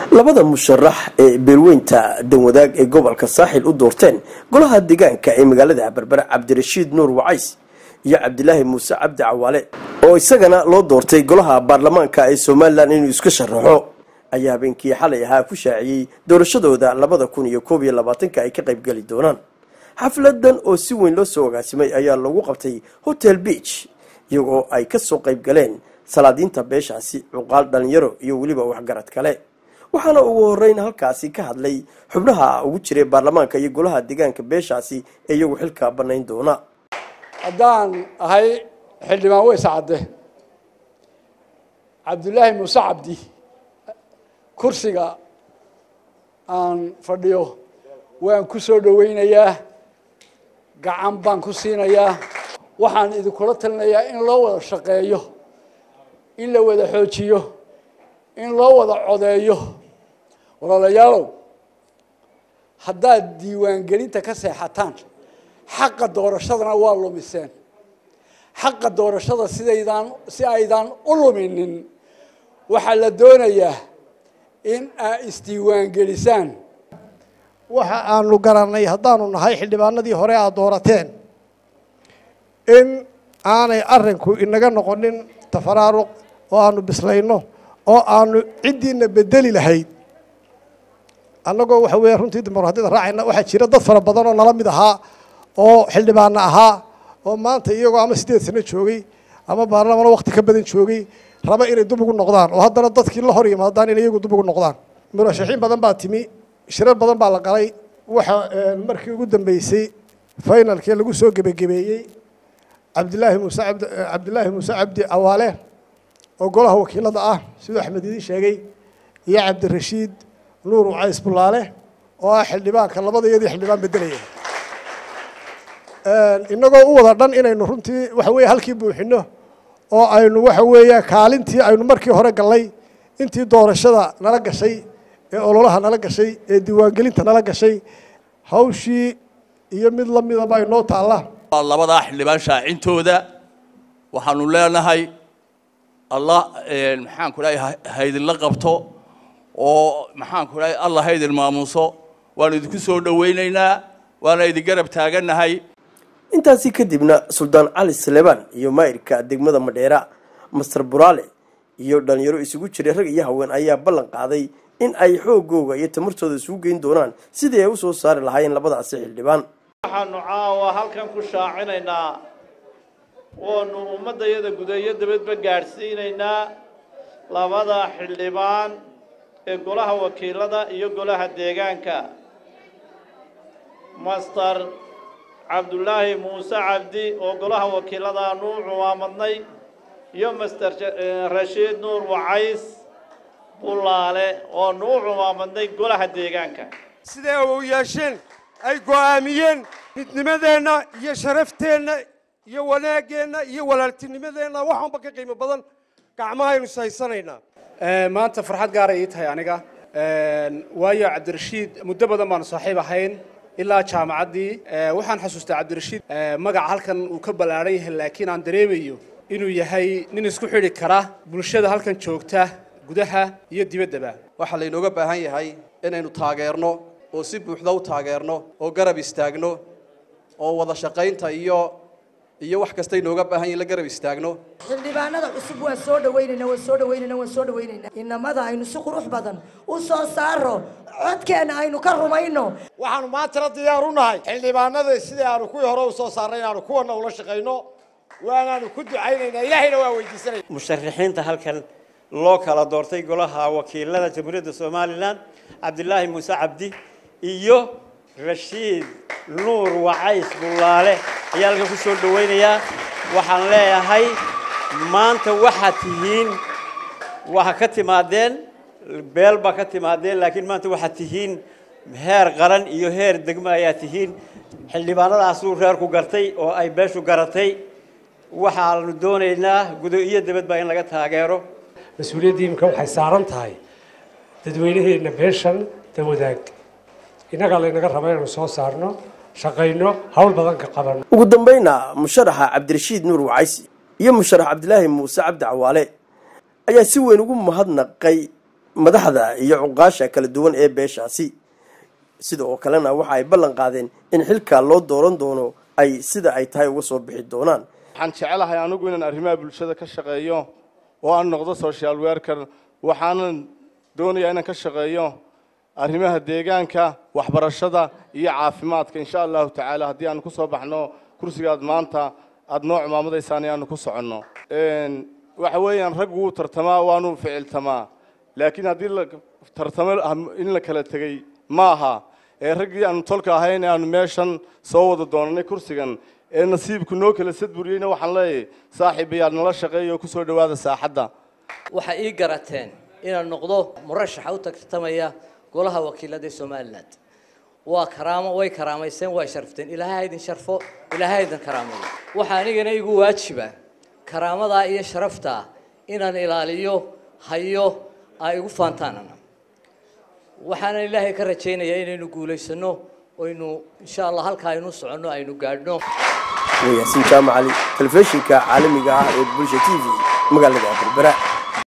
labada musharax ee beelweynta danwadaag ee gobolka saaxil u doorteen golaha deegaanka ee magaalada berbera cabdirashiid nuur wacays iyo cabdilaahi muuse cabdi cawaale oo isagana loo doortay golaha baarlamaanka ee somalilan inuu iska sharaxo ayaa habeenkii xalay ahaa ku shaaciyey doorashadooda labada kun iyo koob iyo labaatanka ay ka qaybgeli doonaan xafladan oo si weyn loo soo agaasimay ayaa lagu qabtay hotel beach iyagoo ay ka soo qayb galeen salaadiinta beeshaasi cuqaal dhalinyaro iyo weliba waxgarad kale waxaana ugu horeyn halkaasi ka hadlay xubnaha ugu jiray baarlamaanka iyo golaha deegaanka beeshaasi ee iyagu xilka banayn doona haddaan ahay xildhibaan weys cadde cabdullaahi muuse cabdi kursiga aan fadhiyo waan ku soo dhoweynayaa gacan baan ku siinayaa waxaan idinkula talinayaa in loo wada shaqeeyo in la wada xoojiyo in loo wada codeeyo walaalayaalow haddaad diiwaangelinta ka seexataan xaqa doorashadana waa lumiseen xaqa doorashada sidaydaan si aydaan u luminin waxaa la doonayaa in aa isdiiwaangelisaan waxa aanu garannay haddaanu nahay xildhibaanadii hore aad doorateen in aanay arrinku inaga noqonin tafaraaruq oo aanu bislayno oo aanu ciddiina bedeli lahayd annagoo waxa weeye runtii dimuqraadiyada raacayna waxaa jira dad fara badan oo nala mid ahaa oo xildhibaana ahaa oo maanta iyagoo ama siddeed sano joogay ama baarlamano wakti ka badan joogay raba inay dub ugu noqdaan oo haddana dadkii la hor yimaadaan inay iyagu dub ugu noqdaan murashaxiin badan baa timi shirar badan baa la galay waxa markii ugu dambeysay finalkii lagu soo gebagebeeyey cabdilaahi muuse abd cabdilaahi muuse cabdi awaale oo golaha wakiilada ah siduu axmed idiin sheegay iyo cabdirashiid nuur wacays bulaale oo ah xildhibaanka labadayadii xildhibaan bedelaya inagoo u wada dhan inaynu runtii waxa weeye halkii buuxino oo aynu waxa weeya kaalintii aynu markii hore gallay intii doorashada nala gashay ee ololaha nala gashay ee diiwaangelinta nala gashay hawshii iyo mid lamidaba inoo taalla labadaa xildhibaan shaacintooda waxaanu leenahay allah maxaanku dhahay haydinla qabto oo maxaanku dhahay allah haydin maamuuso waanu idinku soo dhowaynaynaa waana idin garab taagannahay intaasi kadibna suldaan cali salebaan iyo maayirka degmada madheera master buraale iyo dhalinyaro isugu jiray rag iyo haween ayaa ballan qaaday in ay xoogooga iyo tamartooda isugu geyn doonaan sidii ay u soo saari lahaayeen labadaasi xildhibaan waxaanu caawa halkan ku shaacinaynaa oonu ummaddayada gudeeyo dabadba gaadhsiinaynaa labada xildhibaan ee golaha wakiilada iyo golaha deegaanka master cabdullaahi muuse cabdi oo golaha wakiilada aanu u cumaamadnay iyo master rashiid nuur wacays bulaale oonu u cumaamadnay golaha deegaanka siday u yeesheen ay go'aamiyeen midnimadeenna iyo sharafteenna iyo wanaaggeenna iyo walaaltinimadeenna waxaanba ka qiimo badan gacmahaynu sahaysanaynaa maanta farxad gaara ii tahay aniga waayo cabdirashiid muddo badan baanu saaxiib ahayn ilaa jaamacaddii waxaan xasuustaa cabdirashiid magaca halkan uu ka ballaaran yahay laakiin aan dareemayo inuu yahay nin isku xidhi kara bulshada halkan joogta gudaha iyo dibaddaba waxaa laynooga baahan yahay inaynu taageerno oo si buuxda u taageerno oo garab istaagno oo wada shaqaynta iyo iyo wax kasta inooga baahan yahin la garab istaagno xildhibaanada cusub waan soo dhaweynayna waan soo dhaweynayna waan soo dhaweynayna inamada aynu si qurux badan u soo saaro codkeenna aynu ka rumayno waxaanu maantana diyaar u nahay xildhibaanada sidii aanu kuwii hore u soo saarnay inaanu kuwana ula shaqayno waanaanu ku ducaynaynaa ilaahayna waa weydiisanaya musharaxiinta halkan loo kala doortay golaha wakiilada jamhuuriyadda somalilan cabdilaahi muuse cabdi iyo rashiid nuur wacays bulaale ayaa halkan ku soo dhowaynayaa waxaan leeyahay maanta waxaad tihiin waxa ka timaadeen beel baa ka timaadeen laakiin maanta waxaad tihiin heer qaran iyo heer degmo ayaa tihiin xildhibaanadaasuu reerku gartay oo ay beeshu garatay waxaanu doonaynaa gudo iyo dabadbaa in laga taageero mas-uuliyaddii imika waxay saaran tahay dadweynaheenna beeshan dawadaag innagaa laynaga raba inaanu soo saarno shaqayno hawl badan ka qabanno ugu dambayna musharaxa cabdirashiid nuur wacaysi iyo musharax cabdilaahi muuse cabdi cawaale ayaa si weyn ugu mahadnaqay madaxda iyo cuqaasha kala duwan ee beeshaasi sida oo kalena waxa ay ballan qaadeen in xilkaa loo dooran doono ay sida ay tahay uga soo bixi doonaan waxaan jecelahay anigu inaan arrimaha bulshada ka shaqeeyo oo aan noqdo social worker waxaanan doonayaa inaan ka shaqeeyo arrimaha deegaanka waxbarashada iyo caafimaadka insha allahu tacaala haddii aan ku soo baxno kursigaad maanta aada noo cumaamadaysaan aanu ku soconno waxa weeyaan rag wuu tartamaa waanu ficiltamaa laakiin haddii la tartamo in la kala tegey ma aha ee raggii aanu tolka ahayn ee aanu meeshan soo wada doonanay kursigan ee nasiibku noo kala sadburiyeyna waxaan leeyahay saaxiibayaal nala shaqeeya oo kusoo dhowaada saaxadda waxay ii garateen inaan noqdo murashaxa u tartamaya golaha wakiilada ee somalilan waa karaamo way karaamaysteen way sharfteen ilaahay ha idin sharfo ilaahay ha idin karaameeyo waxaa anigana igu waajiba karaamadaa iyo sharaftaa inaan ilaaliyo hayo ay igu faantaanana waxaana ilaahay ka rajaynayaa inaynu guulaysano oynu insha allah halka aynu soconno aynu gaadhno wayaasin jaamacali telefishinka caalamiga ah ee bulsha t v magaalada berbera